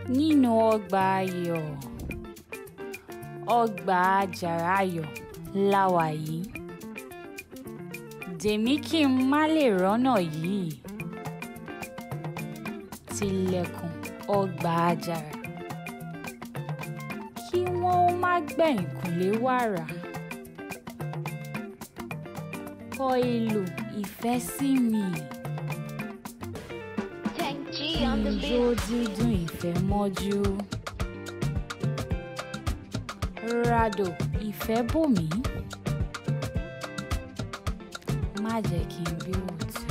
nínú ọgbà ayọ̀ ọgbà àjàrà ayọ̀ la wà yìí dèmí kí n má lè rọ́nà yìí tilẹ̀kùn ọgbà àjàrà kí wọ́n ó má gbẹ̀yìnkùlé wàrà kọ ìlù ìfẹ́ sí mi Tank G kí on the n beat. jó dídùn ìfẹ́ mọ́jú ràdò ìfẹ́ bò mí má jẹ́ kí n bí òtún.